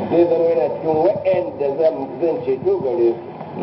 zai zama yana cikin waɗanda zan ceto gare su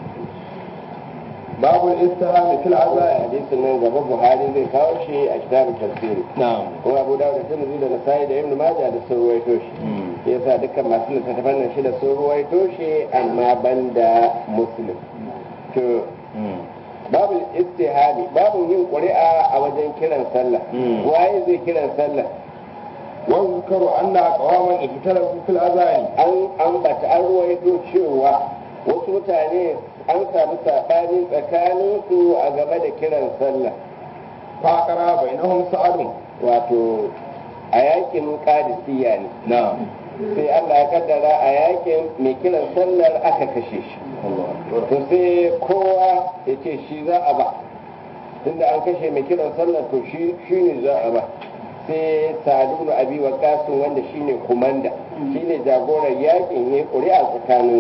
babu istihami fil azai hadisin nan gaba buhari zai kawo shi a kitabun tafsiri na'am kuma abu dawud da tirmidhi da nasai da ibn majah da sun ruwaito shi yasa dukkan masu littattafan nan shida sun ruwaito shi amma banda muslim to babu istihami babu yin ƙuri'a a wajen kiran sallah waye zai kiran sallah واذكر أن أقواما اختلفوا في الأذان an ambata an ruwaito cewa wasu mutane an samu saɓani tsakaninsu a game da kiran sallah فأقرا بينهم سعد wato a yakin kadisiya ne نعم sai Allah ya kaddara a yakin mai kiran sallar aka kashe shi to sai kowa ya ce shi za a ba tunda an kashe mai kiran sallar to shi shi ne za a ba sai sadu abi wa kasu wanda shi ne kumanda shi ne jagoran yakin ya ƙuri'a tsakanin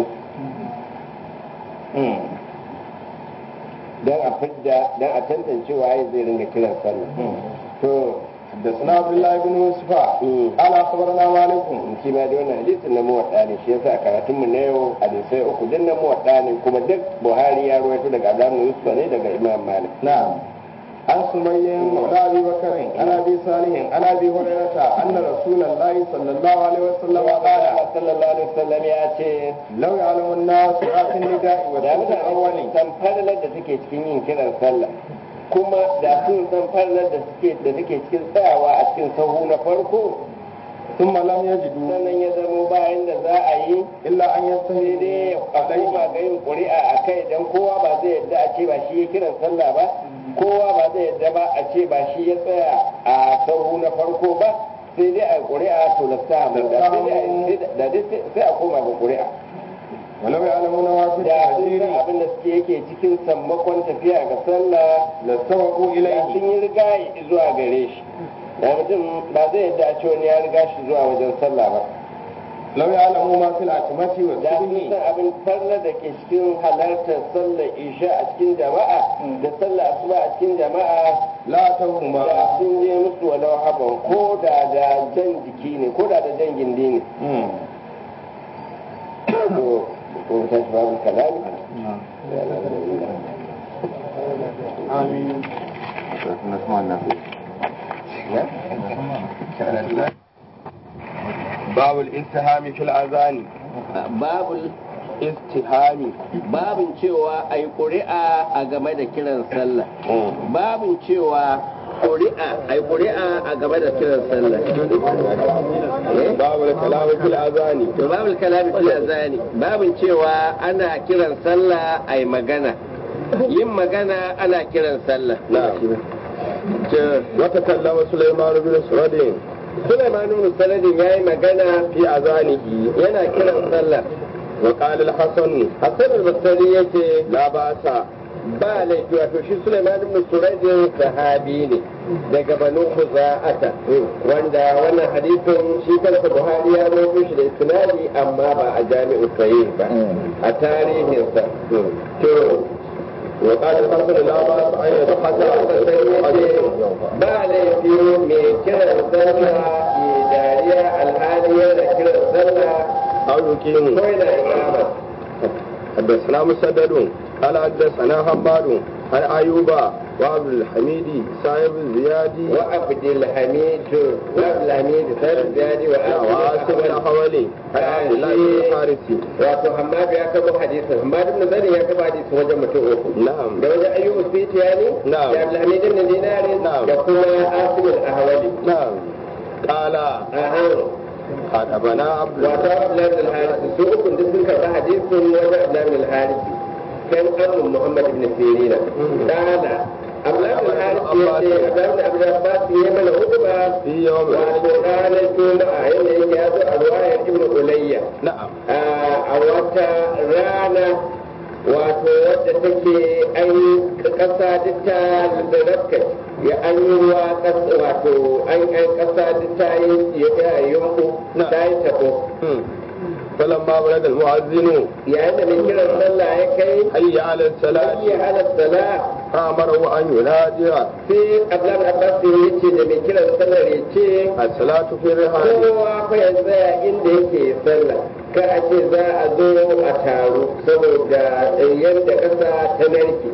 don a fidda don a tantance waye zai ringa kiran sallar to حدثنا عبد الله بن يوسف قال أخبرنا مالك shi ma da wannan hadisin na muwadda ne shi yasa a karatun mu na yau hadisai uku din na muwadda ne kuma duk Buhari ya rawaito daga Abdullah Yusuf ne daga Imam Malik نعم عن سمي مولى ابي بكر عن ابي صالح عن ابي هريره ان رسول الله صلى الله عليه وسلم قال Allah sallallahu alaihi wasallam ya ce لو يعلم الناس في النداء da والصوت mutane الاول san farlar da take cikin yin kiran sallah kuma da sun san farlar da suke da take cikin tsayawa a cikin sahu na farko ثم لم يجدوا sannan ya zamo bayan da za a yi الا ان sai يستهدوا dai a koma ga yin ƙuri'a a kai don kowa ba zai yadda a ce ba shi ya kiran sallah ba kowa ba zai yadda ba a ce ba shi ya tsaya a sahu na farko ba sai dai a yi ƙuri'a to da sa mu da sai dai a- da dai sai a koma ga ƙuri'a ولو يعلمون ما في da sun التحذير san abin da suke yake cikin sammakon tafiya ga sallah لاستوقوا da اليه sun yi riga zuwa gare shi da mutum ba zai yadda a ce wani ya riga shi zuwa wajen sallah ba لو يعلموا ما في العتمة da sun والسجن san abin farla da ke cikin halartar sallar isha a cikin jama'a da sallar asuba a cikin jama'a لا توهما da sun je musu walau haban ko da da jan jiki ne ko da da jan gindi ne to ko ta shi babu kalami آمين باب الاتهام في الأذان babul استهامي babin cewa a yi ƙuri'a a game da kiran sallah babin cewa ƙuri'a a yi ƙuri'a a game da kiran sallah باب الكلام في الأذان to babul kalami fil azani babin cewa ana kiran sallah a yi magana yin magana ana kiran sallah نعم وتكلم سليمان بن سرد Sulaiman ibn Saladin yayi magana في أذانه yana kiran sallah وقال الحسن Hassan al-Basri yace لا بأس ba laifi wato shi Sulaiman ibn Surajdin sahabi ne daga Banu Khuza'ata wanda wannan hadisin shi kansa Buhari ya rawaito shi da isnadi amma ba a jami'u sahih ba a tarihinsa to وقال الحسن لا بأس أن يتحدث ba laifi mai kiran sallah ke dariya alhali yana kiran sallah أو يقيم ko yana ikama حدثنا مسدد قال حدثنا حماد عن أيوب وعبد الحميد صاحب الزيادي وعبد الحميد وعبد الحميد سيد زيادي وعاصم وعاصم الحولي عن عبد الله بن الحارث wato Hammad ya kaba hadisin Hammad ibn Zaid ya kaba hadisin wajen mutum uku نعم da wajen Ayyub Sufyani Na'am. da Abdul Hamid ibn Dinari Na'am. da kuma Asim al-Ahwali نعم قال ahan خطبنا عبد wato Abdullah ibn al-Harith su uku duk sun karba hadisin wajen Abdullah ibn al-Harith kan Abu Muhammad ibn Sirin kana Abdullah ibn al-Harith ya ce Abdullah ibn Abdul Abbas ya mana hutuba في يوم wato ranar Juma'a yadda yake ya zo a ruwayar Ibn Ulayya نعم a wata rana wato wadda take an yi kasa duk ta zarafka ya an yi ruwa kasa wato an yi kasa duk ta yi ya yi yunku Na. ta yi tabo مم. فلما بلغ المؤذن yayin da mai kiran sallah ya kai حي على الصلاة hayya ala sala فأمره أن ينادي sai abdullahi abbas ya ce da mai kiran sallar ya ce الصلاة في الرحال kowa fa ya tsaya inda yake sallah ka a ce za a zo a taru saboda yadda ƙasa ta narke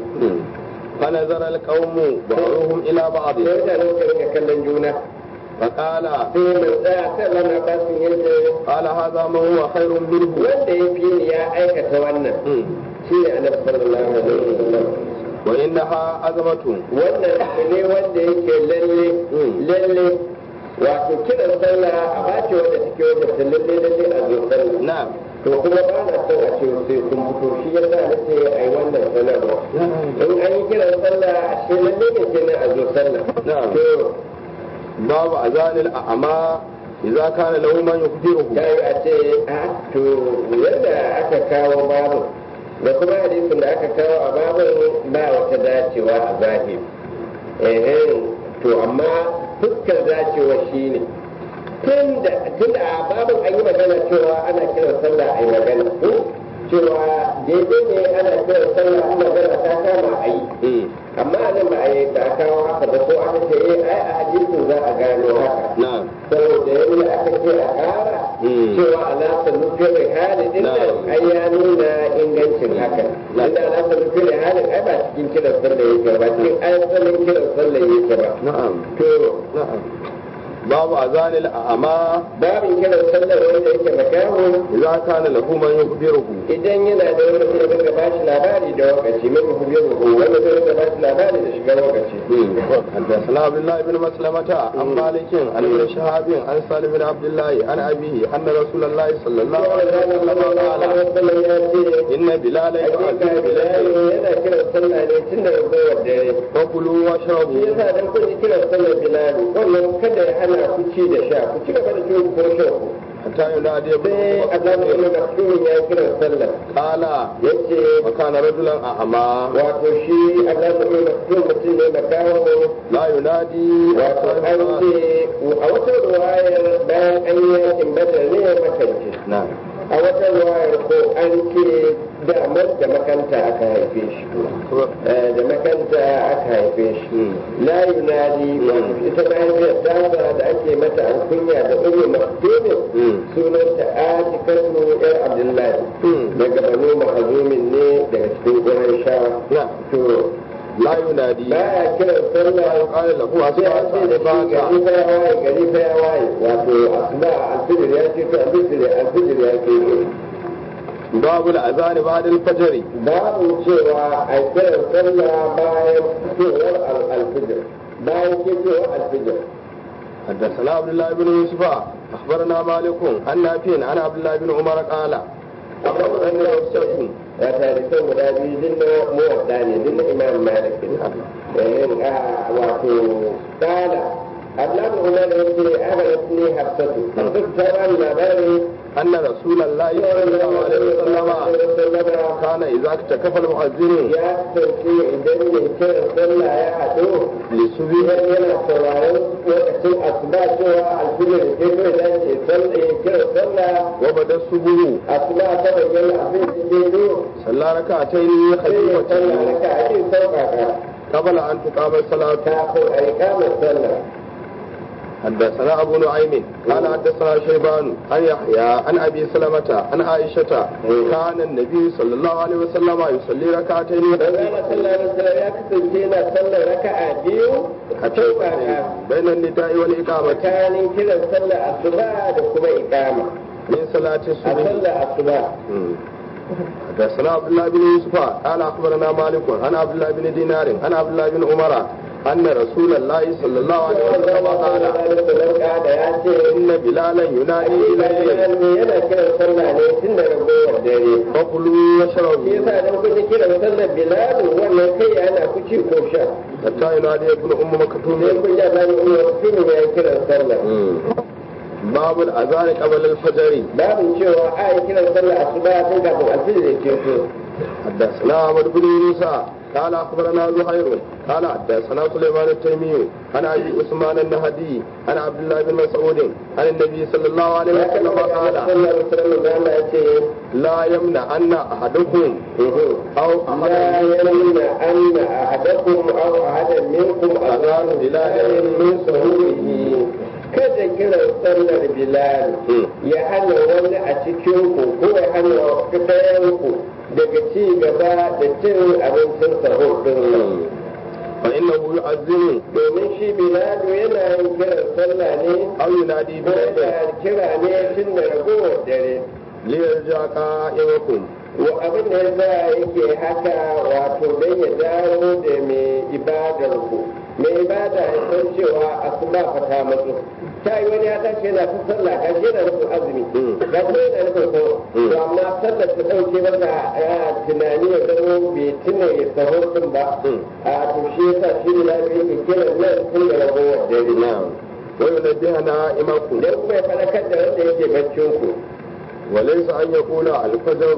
فنظر القوم بعضهم إلى بعض sai mutane suka rinka kallon juna فقال sai mai tsaya sai lana basin ya ce قال هذا ما هو خير منه wanda ya fi ni ya aikata wannan shi ne annabi sallallahu alaihi wasallam وإنها أزمة wannan abu ne wanda yake lalle lalle wato kiran sallah a bace wanda take wanda ta lalle lalle a zo sallah نعم to kuma ba na son a ce sai sun fito shi ya sa na ce ai wannan sanarwa in an yi kiran sallah a shi lalle ne kenan a zo sallah نعم to باب أذان الأعمى إذا كان له من يخبره ta yi a ce a to yadda aka kawo babu da kuma hadisin da aka kawo a babin ba wata dacewa a zahiri eh to amma fuskar dacewa shine tun da tun da a babin an yi magana cewa ana kiran sallah a yi magana ko cewa daidai ne ana kiran sallah a magana ta kama a yi amma nan ba a yi ba a kawo haka ba ko aka ce eh ai a hadisin za a gano haka نعم saboda yadda aka ce a ƙara cewa alaƙar nufin halin din nan ai ya nuna ingancin hakan inda alaƙar nufin halin ai ba cikin kiran sallah yake ba cikin asalin kiran sallah yake ba نعم to نعم باب أذان الأعمى babin kiran sallah wanda yake makaho إذا كان له من يخبره idan yana da wani mutum da ba shi labari da wakaci mai muhimmin wanda zai da ba shi labari da shiga wakaci حدثنا عبد الله بن مسلمة عن مالك عن ابن شهاب عن سالم بن عبد الله عن أبيه أن رسول الله صلى الله عليه وسلم قال ya ce إن بلالا hakika يؤذن bilal بالليل yana kiran sallah ne tun daga gowar dare فكلوا shi واشربوا yasa dan kun ji kiran sallar bilal wannan kada ya hana ku ci da sha ku ci gaba da cin ko shan ku حتى ينادي ابن sai Allah أم ya maktumin ya kiran sallar قال yace وكان رجلا أعمى wato shi Allah ya maktum mutum ne makaho لا ينادي wato an ce a wata ruwayar bayan an yi yakin badar ne ya makance نعم a wata ruwayar ko an ce damar da makanta aka haife shi Eh, da makanta aka haife shi la yunadi wato ita mahaifiyar tasa da ake mata alkunya da ummu maktumin sunanta atikatu yar abdullahi daga banu mahazumin ne daga cikin gurin sha نعم to لا ينادي baya kiran sallah قال له sai an ce da أصبحت shi gari fa ya waye gari fa ya waye wato asuba alfijir ya ce to alfijir alfijir ya ce باب الأذان بعد الفجر babu cewa a kiran sallah bayan fitowar alfijir bayan fitowar alfijir حدثنا عبد الله بن يوسف أخبرنا مالك عن نافع عن عبد الله بن عمر قال أخبرني رفسة ya tarihin guda biyu din na muwadda ne din na imam malik ne yayin a wato kala abdullahi umar ya ce agarat ne hafsatu hafsatu ta ba ni labari أن رسول الله صلى الله عليه وسلم كان إذا اكتكف المؤذن ya kasance idan mai kiran sallah ya haɗu للصبح idan yana sauraron lokacin asuba cewa alfijir ke kai da ke sallah ya kiran sallah وبدا الصبح asuba ta bayyana abin da ke zo صلى ركعتين sai ya sallah خفيفتين raka a cikin sauƙaƙa قبل أن تقام الصلاة kafin a yi kamar sallah حدثنا أبو نعيم قال حدثنا شيبان عن يحيى عن أبي سلمة عن عائشة كان النبي صلى الله عليه وسلم يصلي ركعتين Manzana sallallahu alaihi wasallam ya kasance yana sallar raka'a biyu a sauƙaƙa بين النداء والإقامة tsakanin kiran sallar asuba da kuma iqama من صلاة a الصبح sallar asuba حدثنا عبد الله بن يوسف قال اخبرنا مالك عن عبد الله بن دينار عن عبد الله بن عمر ان رسول الله صلى الله عليه وسلم قال da ya ce ان بلالا ينادي اليه yana kiran sallah ne tun daga gowar dare فكلوا shi واشربوا yasa dan kun ji kiran sallar bilal wannan kai yana ku ci ko sha حتى ينادي ابن ام sai مكتوم kun ji Allah ne ya tuni ya kiran sallah باب الاذان قبل الفجر babu cewa a yi kiran sallah asuba tun kafin alfijir ya ce to حدثنا احمد بن يونس قال اخبرنا زهير قال حدثنا سليمان التيمي عن ابي عثمان النهدي عن عبد الله بن مسعود عن النبي صلى الله عليه ya kan وسلم da قال sallallahu alaihi wasallam da Allah ya ce لا يمنع ان احدكم او لا احد يمنع أن أحدكم أو أحدا منكم أذان بلال من سهوله kada kiran sallar bilal ya hana wani a cikinku ko ya hana ɗayanku daga ci gaba da cin abincin sahur din فانه يؤذن domin shi bilal yana yin kiran sallah ne او ينادي ko بليل da kira ne tun da ragowar dare ليرجع قائمكم wa abin da yasa yake haka wato don ya dawo da mai ibadar ku mai ibada ya san cewa asuba fa ta matsu ta yi wani ya tashi yana ta sallah ga shi yana nufin azumi ga shi yana nufin so to amma sallar ta dauke masa ya tunani ya zama bai tuna ya saho din ba a to shi yasa shi ne lafiya yake kiran nan tun da ragowar dare نعم وينبه نائمكم dan kuma ya faɗakar da wanda yake baccin ku وليس ان يقول الفجر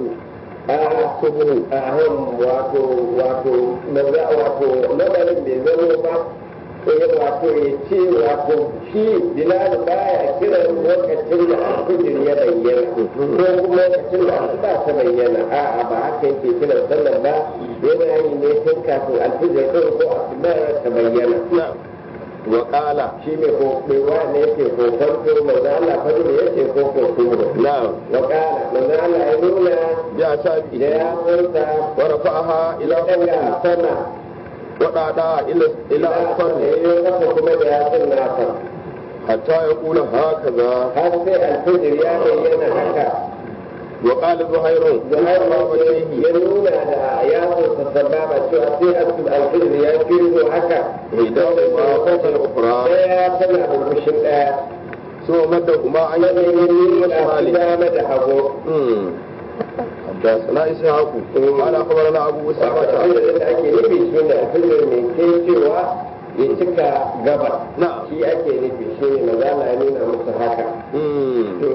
ahun wato wato maza wato lamarin bai zama ba eh wato ya ce wato shi bilal baya kiran lokacin da alfijir ya bayyana ko kuma lokacin da asuba ta bayyana a'a ba haka yake kiran sallar ba yana yi ne tun kafin alfijir ɗin ko asuba ta bayyana نعم وقال shi ne ko bai ne yake ko farko maza Allah fajr yake ko ko kuma نعم wa kana maza Allah ya nuna da بأصابعه ya furta ورفعها إلى daga فوق sama وقعدها إلى إلى أسفل ya kasa kuma da yatsun nasa حتى يقول هكذا har sai alfijir ya bayyana haka وقال زهير da har وجهه ya nuna da yatsun sa sababa cewa sai asul alfijir ya fito haka إحداهما فوق الأخرى daya tana burbushin daya ثم مدهما عن sannan ya يمينه nuna su وشماله dama da hagu أمم. حدثنا إسحاق قال أخبرنا أبو أسامة alfijir da ake nufi shi ne alfijir mai ke cewa ya cika gaba نعم shi ake nufi shi ne maza na nuna musu haka أمم. to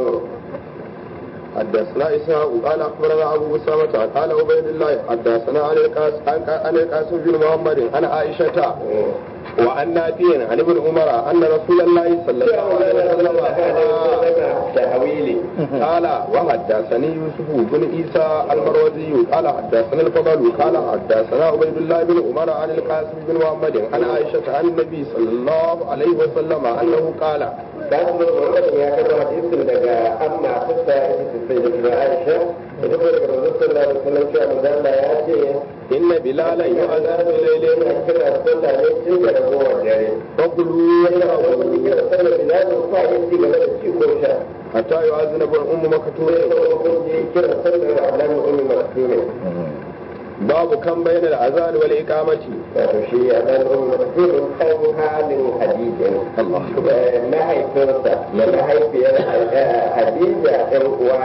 حدثنا إسحاق قال أخبرنا أبو أسامة قال عبيد الله حدثنا عن القاسم عن القاسم بن محمد عن عائشة وعن نافع عن ابن عمر أن رسول الله صلى الله عليه وسلم قال تحويلي قال وحدثني يوسف بن عيسى المروزي قال حدثنا الفضل قال حدثنا عبيد الله بن عمر عن القاسم بن محمد عن عائشة عن النبي صلى الله عليه وسلم أنه قال Kasu Muhammad ya karɓo hadisin daga amma tassa ita ce sai da tuna Aisha ita ko daga Rasul sallallahu alaihi wasallam cewa manzo Allah ya ce إن بلالا يؤذن lalle بليل yana kira sallah ne tun da ragowar dare. فقلوا Yana wani kira sallah bilal fa ya ci gaba da ci ko sha. حتى يؤذن ابن أم Sai مكتوم ko kun je kira sallah da Abdullahi ummi maktume. باب كم بين الأذان والإقامة Wato shi Abdullahi ummi maktume kan halin hadijin. الله mahaifinsa da mahaifiyar Hadiza ɗan uwa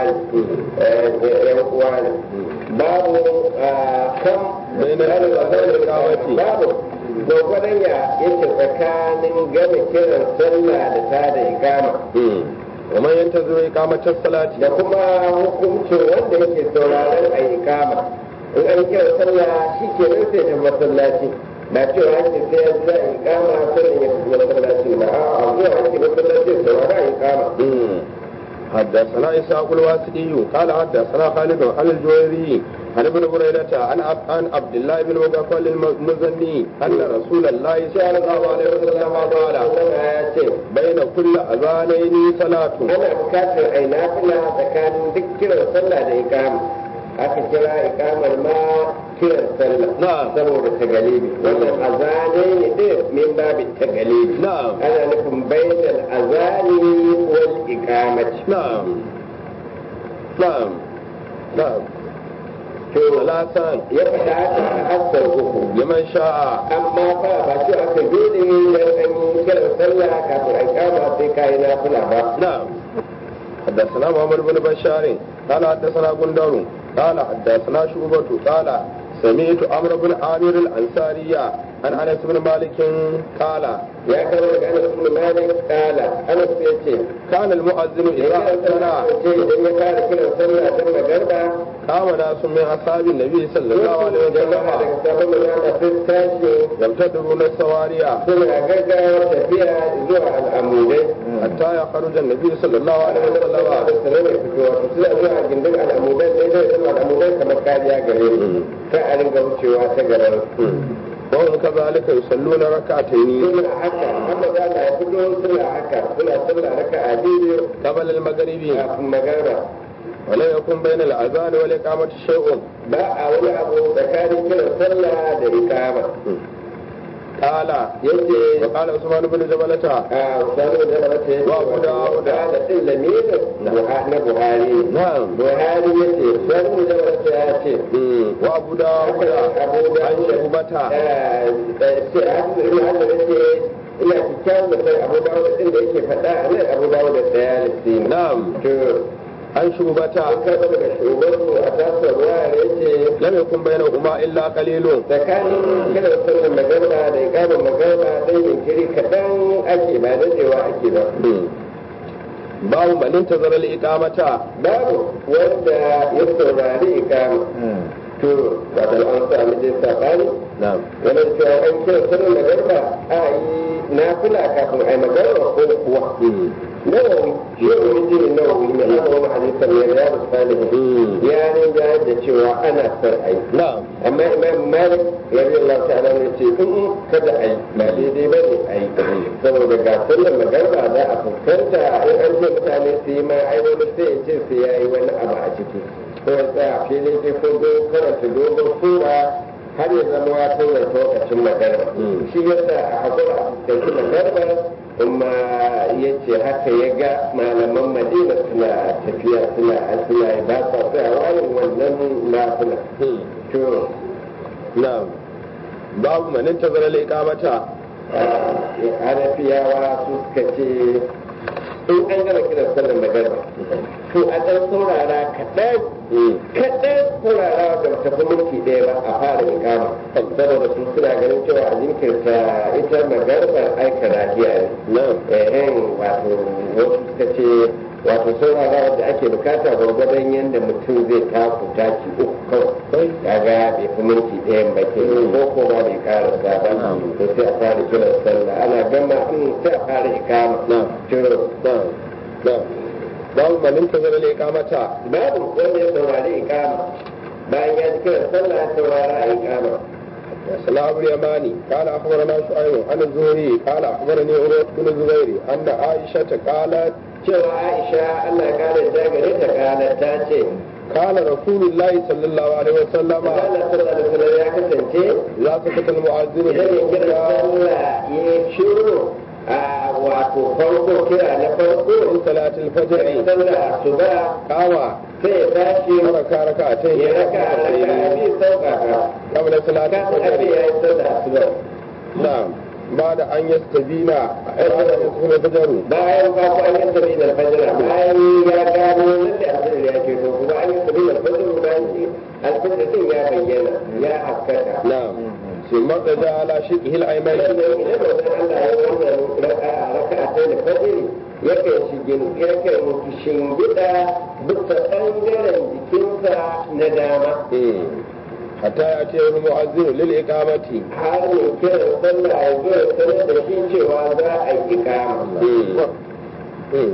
ɗan uwa ne babu kan Bai na da kawati. babu gwagwadon ya yake tsakanin gama kiran sallah da ta da ikama ومن ينتظر إقامة الصلاة da kuma hukuncin wanda yake sauraron a ikama in an kira sallah shi ke nan sai ta masallaci ba cewa ake sai ya za a ikama sannan ya tafi masallaci ba a zuwa ake masallaci saurara a ikama حدثنا إسحاق الواسطي قال حدثنا خالد عن الجويري عن ابن هريرة عن عب- عن عبد الله بن مغفل المزني أن رسول الله صلى الله عليه وسلم قال ya ce بين كل أذانين صلاة ana bukatar a yi nafila tsakanin duk kiran sallah da ikama aka kira ikamar ma kiran sallah Na'am. saboda tagalibi wannan azane ne ɗin min babin tagalibi نعم ana nufin bainal azani wal ikamati نعم نعم نعم to ثلاثا ya faɗa haka a hassar uku لمن شاء amma fa ba ce aka dole ne dan an yi kiran sallah kafin a ikama sai ka yi nafila ba نعم حدثنا محمد بن بشار قال حدثنا غندر قال حدثنا شعبة قال سمعت عمرو بن عامر الأنصاري عن انس بن مالك قال ya kama daga anas ibn malik kala anas ya ce كان المؤذن ya اذا kira sallah اذن ce idan ya fara kiran sallah ta magarba قام ناس من اصحاب النبي صلى الله عليه jama'a وسلم daga sabon manana sun tashi يمتدرون السواريا suna gaggawa tafiya zuwa al'amudai حتى يخرج النبي صلى الله عليه da وسلم sanar da fito wato suna zuwa gindin al'amudan ne zai zama al'amudan kamar kariya gare su ta a ringa wucewa ta gaban su وهم كذلك يصلون ركعتين suna haka amma za na fito suna haka suna sallah raka a biyu قبل المغرب kafin magana ولا يكون بين الاذان والاقامه شيء ba a wani abu tsakanin kiran sallah da ikama قال yace وقال عثمان بن جبلة a sanu da mata yace Wa Abu Dawud. da din lamirin Buha- na buhari نعم buhari yace sanu da mata ya ce مم. وابو داود abu da عن شعبة ina kyakkyawan da sai abu dawo din da yake faɗa a nan abu dawo da tsaya da sinu نعم to عن شعبة an karɓa daga shugabanmu a tasar ruwa ya ce لم يكن بينهما إلا قليل tsakanin kiran sallar magarba da ikamin magarba ɗan jinkiri kaɗan ake ba daɗewa ake ba مم. باب من انتظر الإقامة babu wanda ya saurari ikama to wato an sami dai saɓani نعم wani cewa an kira sallar magarba a yi nafila kafin a yi magarba ko kuwa مم. nawawi shi ne wani nawawi mai aka wani hadisan ya ya da salihin مم. ya rinja da cewa ana son a yi نعم amma imam malik ya bi Allah ta'ala ne ce in kada a yi ba daidai ba ne a yi saboda ga sallar magarba za a fuskanta in an ce mutane su yi ma ai wani sai ya ce su ya yi wani abu a ciki ko ya tsaya a filin ke ko do karanta dogon sura har ya zama ya tsawaita lokacin magarba Mm. shi yasa a hakura a fuskanci magarba kuma ya ce haka ya ga malaman madina suna tafiya suna suna yi ba sa tsayawa yin wannan nafila مم. to نعم باب من انتظر الإقامة hanafiyawa su suka ce in an gama kiran sallar magana to a ɗan saurara kaɗan مم. kaɗan saurara da ta fi minti ɗaya ba a fara ikama saboda su suna ganin cewa a jinkirta ita magarbar aika lafiya ne نعم ehen wato wasu suka ce wato saurara da ake bukata gwargwadon yadda mutum zai taku taki uku kawai kaga bai fi minti ɗayan ba ke ko ko ba bai karasa ba to sai a fara kiran sallah ana gama in sai a fara ikama نعم to نعم نعم باب من انتظر الإقامة babu wanda ya saurari ikama bayan ya ji kiran sallah ya saurara ikama سلام أبو اليماني قال أخبرنا شعيب عن الزهري قال أخبرني عروة بن الزبير أن عائشة قالت cewa Aisha Allah ya kare ta gare ta kala ta ce قال رسول الله صلى الله عليه وسلم Allah sallallahu alaihi wasallam ya kasance لا سكت المؤذن idan ya kira sallah ya shiru a wato farko kira na farko من صلاة ya الفجر sallah asuba قام sai ya tashi وركع ركعتين ya raka raka abi sauƙaƙa قبل صلاة kan abi الفجر ya yi sallah asuba نعم بعد أن يستبين بعد أن يدخل الفجر bayan ba ku an yi sabi da fajira bayan ya gano lalle alfajir ya ke to kuma an yi sabi da fajir bayan shi alfajir din ya bayyana ya haskaka نعم ثم ارتجع على شقه الأيمن sannan idan mutum Allah ya wannan raka'a raka'a ta da fajiri yakan shigin yakan shingida bisa ɓangaren jikinsa na dama مم. حتى يأتي المؤذن للإقامة har ne kiran sallah ya zo ya sanar da shi cewa za a yi ikama مم. مم.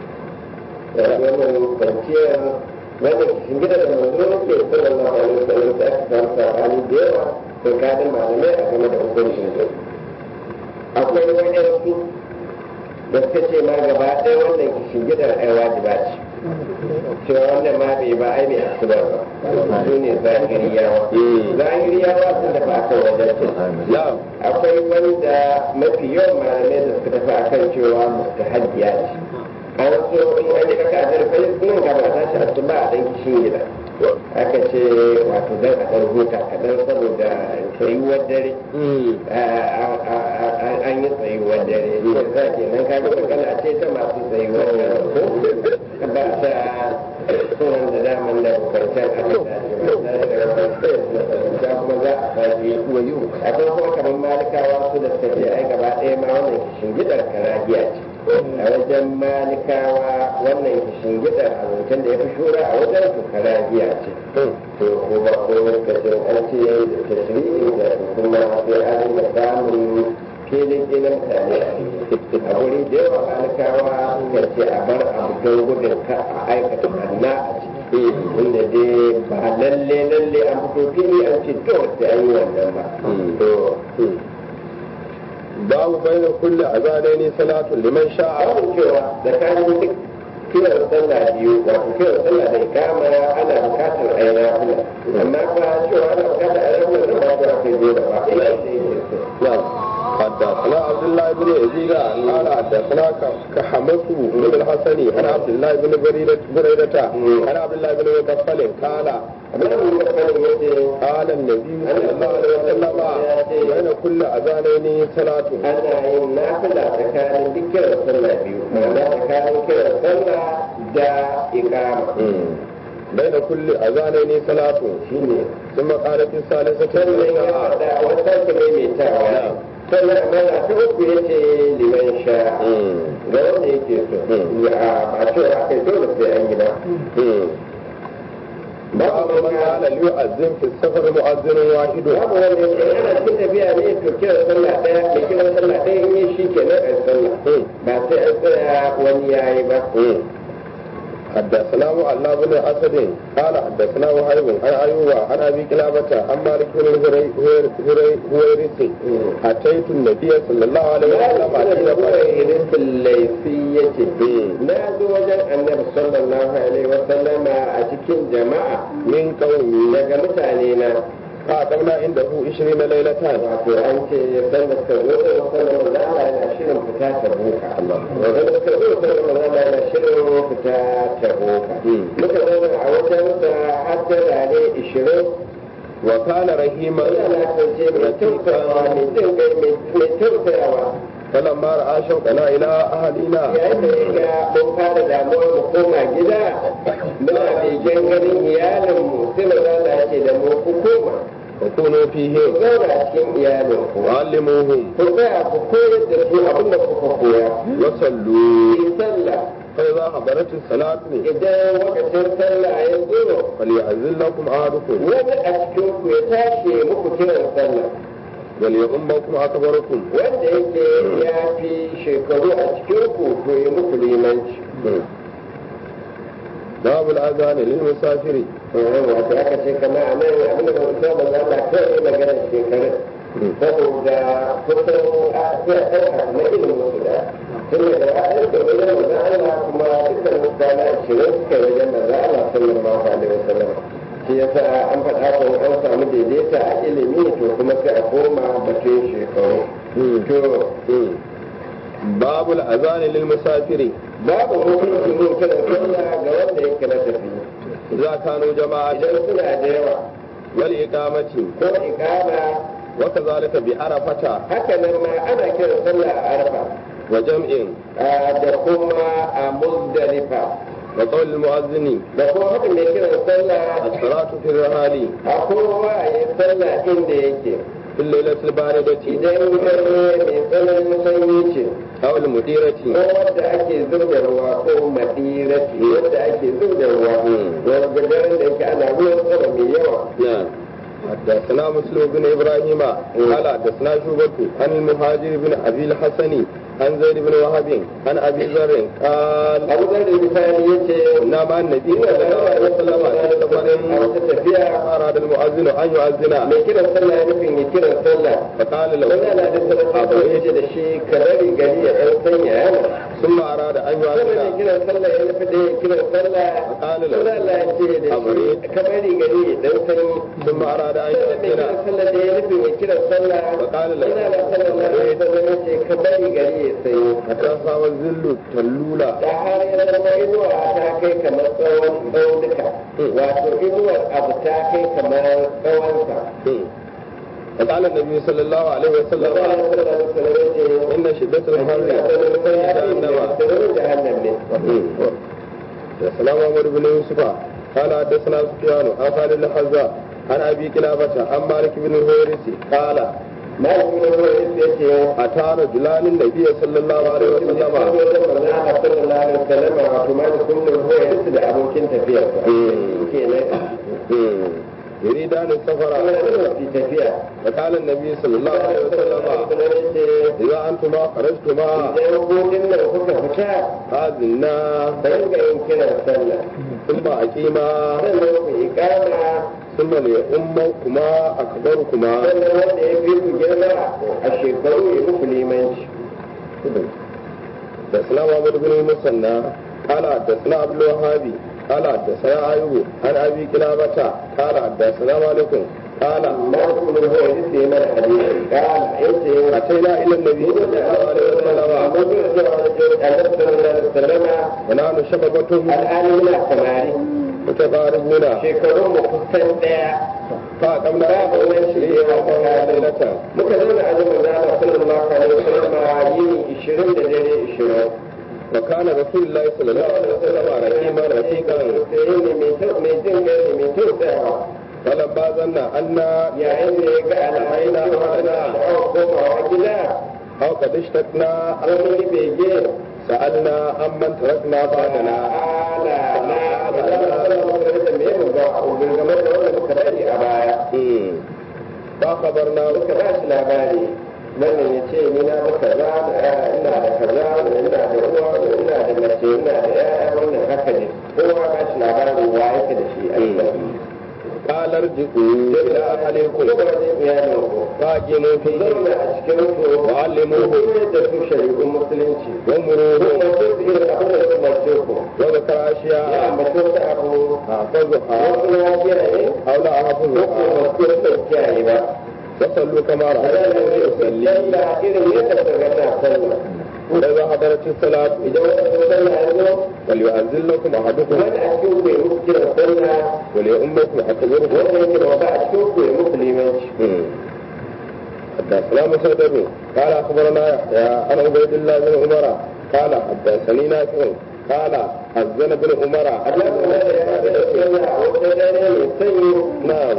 wannan kwanciyar wannan shingida da manzo ke sallallahu alaihi wasallam da aka samu sabani da yawa tsakanin malamai a game da hukuncin su akwai waɗansu da suka ce ma gaba ɗaya wannan shingidar ai wajiba ce cewa wannan ma bai ba ai bai asuba ba su ne zahiriyawa Mm. zahiriyawa sun tafi akan wajen ce نعم akwai wanda mafi yawan malamai da suka tafi akan cewa mustahabbiya ce an so in an yi raka da rufe nan gaba ta shi asuba a dan kishin gida aka ce wato dan a dan huta kaɗan saboda tsayuwar dare مم. an yi tsayuwar dare ya za ke nan kaga magana ce ta masu tsayuwar dare ko ba ta sunan da daman da bukwancan aka tashi ba ta kuma za a fashi akwai kuma kamar malik a wajen malikawa wannan kishin gida a zancen da ya fi shura a wajen su karabiya ce to kuma ko lokacin an ce da tashri'in da kuma sai an rinka samun filin gina mutane a wuri da yawa malikawa suka ce a bar abu don gudun ka a aikata banna a ciki inda dai ba lalle lalle an fito fili an ce to sai an yi wannan ba to babu bayna kulli azanaini salatu liman sha'a abin cewa tsakanin duk kiran sallah biyu wato kiran sallah da ikama ana bukatar a yi nafila amma ba cewa ana bukatar a yi nafila da ba ta kai dole ba ina da yake so نعم حدثنا عبد الله بن يزيد قال حدثنا كحمس بن الحسن عن عبد الله بن بريدة بريدة عن عبد الله بن مغفل قال amma da mun kafarin yace قال النبي صلى الله عليه وسلم بين كل اذانين صلاة ana yin nafila tsakanin duk kiran sallah biyu ma'ana tsakanin kiran sallah da ikama بين كل اذانين صلاة shine ثم قال في الثالثة sannan ya faɗa wata sake maimaitawa sannan amana ta uku yace liman sha ga wanda yake so ya ba cewa aka yi dole sai an yi ba باب من قال ليؤذن في السفر مؤذن واحد babu wanda yake ana cikin tafiya ne to kiran sallah ɗaya mai kiran sallah ɗaya in yi shi kenan a sallah ba sai an tsaya wani yayi ba حدثنا معلى بن اسد قال حدثنا وهيب عن ايوب عن ابي كلابه عن مالك بن هويرث اتيت النبي صلى الله عليه وسلم حين irin laifi ya ce na zo wajen annabi sallallahu alaihi wa sallama a cikin jama'a من قومي daga mutane na فاقمنا عنده 20 ليله wato an ce san da suka zo da sallama da Allah yana shirin fita ta boka wanda da suka zo da sallama da Allah yana shirin fita ta boka muka zauna a wajen sa har da dare 20 وكان رحيما Allah na kasance mai tausayawa mai jin kai mai tausayawa فلما راى شوقنا الى اهلنا yayin da ya ga mun fara damuwa mu koma gida muna begen ganin iyalinmu sai mu zana ce da mu ku koma وكونوا ku فيهم zauna a cikin iyalinku وعلموهم ku tsaya ku koyar da su abin da kuka koya وصلوا yi sallah فاذا حضرت الصلاه idan lokacin sallah ya zo فليعزل لكم احدكم wani a cikin ku ya tashi muku kiran sallah وليؤمكم اكبركم wanda yake ya fi shekaru a cikin ku to ya muku limanci باب الاذان للمسافر wato aka ce kama a nan abin da ba ba za ta kawai maganar shekarun saboda kusan a sai a ɗauka na ilimin su da tun da ra'ayin da wajen maza Allah kuma dukkan mutane ashirin suka yi wajen maza Allah sallallahu alaihi wasallam shi yasa an faɗa ko an samu daidaita a ilimi to kuma sai a koma batun shekaru to باب الاذان للمسافر babu hukuncin yin kiran sallah ga wanda yake na tafi اذا كانوا جماعه idan suna da yawa والاقامه ko ikama وكذلك بعرفه haka nan ma ana kiran sallah a arfa وجمع a da kuma a muzdalifa وقول المؤذن da kuma haka mai kiran sallah الصلاه في الرحال a kowa ya sallah inda yake في الليله البارده idan dare mai tsananin sanyi ce او المديره ko wadda ake zub da ruwa ko madirati wadda ake zub da ruwa wanda daren da yake ana ruwan sama mai yawa نعم حدثنا مسلم بن ابراهيم قال حدثنا شعبة عن المهاجر بن ابي الحسن عن زيد بن وهب عن ابي ذر قال abu zar da misali ya ce كنا مع النبي صلى الله عليه وسلم في a سفر wata tafiya اراد المؤذن ان يؤذن mai kiran sallah ya nufin ya kiran sallah فقال له wani ana da sarrafa ya ce da shi ka bari gari ya ɗan sanya yana ثم اراد ان sannan ya يؤذن kiran sallah ya nufi da ya kiran sallah فقال wani له Allah ya ce da shi ka bari gari ya ɗan sanyi ثم اراد ان sannan mai kiran يؤذن sallah da ya nufin ya kiran sallah فقال له wani Allah sallallahu alaihi wasallam ya ce ka bari gari ya sanyi حتى صار الذل تلولا da har ya zama inuwa ta kai kamar tsawon tsaunuka wato inuwar abu ta kai kamar tsawonsa فقال النبي صلى الله عليه Allah وسلم sallallahu alaihi wasallam ya ce ان شده الحر جهنم جهنم ne السلام عمر بن يوسف قال حدثنا سفيان عن خالد الحذاء عن ابي كلابه عن مالك بن الهويرث قال malamin da ruwa ya ce ata rajulanin nabiyyi sallallahu alaihi wasallama sallallahu alaihi wasallam wato malamin da ruwa ya da abokin tafiyarsa kenan يريدان السفر في tafiya فقال النبي صلى الله عليه وسلم إذا أنتما خرجتما idan hutun nan kuka fita هذنا ka ringa yin kiran sallah ثم أقيما sannan ku iqama ثم لأمكما أكبركما sannan wanda ya fi ku girma a shekaru ya muku limanci حدثنا محمد بن المثنى قال حدثنا عبد الوهاب قال حدثنا أيوب عن أبي كلابة قال حدثنا مالك قال malamin da ruwa ya ce mana hadisi kana yace أتينا إلى النبي صلى الله عليه وسلم ونحن شبابة al'ali muna samari متقاربون shekarun mu kusan daya فأقمنا babu wani shirya وقمنا ليلة muka zauna a zaman zama sallallahu alaihi wasallam yini 20 da dare 20 وكان رسول الله صلى الله عليه وسلم رحيما رفيقا sai ne mai kyau mai jin gani mai kyau tsayawa فلما ظن أن yayin da ya ga alamai na wani sha'awar komawa gida أو قد اشتقنا wani bege سألنا أمن تركنا بعدنا ala na ala da me mu ga ubin game da wanda muka bari a baya فخبرنا muka ba shi labari wannan ya ce ni na da kaza da ina da kaza ina da uwa ina da mace ina da yaya wannan haka ne kowa ba shi labarin wa yake da shi a gida قال ارجعوا إلى أهلكم kuma da iyalin ku فاقموا ku فيه zauna a cikin su وعلموه koyar da su shari'un musulunci ومروه kuma su irin abin da su mace ku وذكر ya أشياء ambaci wasu abu أحفظها wasu na kiyaye أو لا ko أحفظها kuma wasu bai kiyaye ba وصلوا كما a ranar رأيتم da يصلي sallah irin yadda ka ga ta sallah وإذا حضرت الصلاة idan wata sallah ya zo فليؤذن لكم أحدكم wani a cikin ku ya muku kiran sallah وليؤمكم أكبركم wanda yake da wata a cikin ku ya muku limanci حدثنا مسدد قال اخبرنا يحيى عن عبيد الله بن عمر قال حدثني نافع قال اذن بن عمر Allah kuma da ya haɗa da sallah a wata dare mai sanyi نعم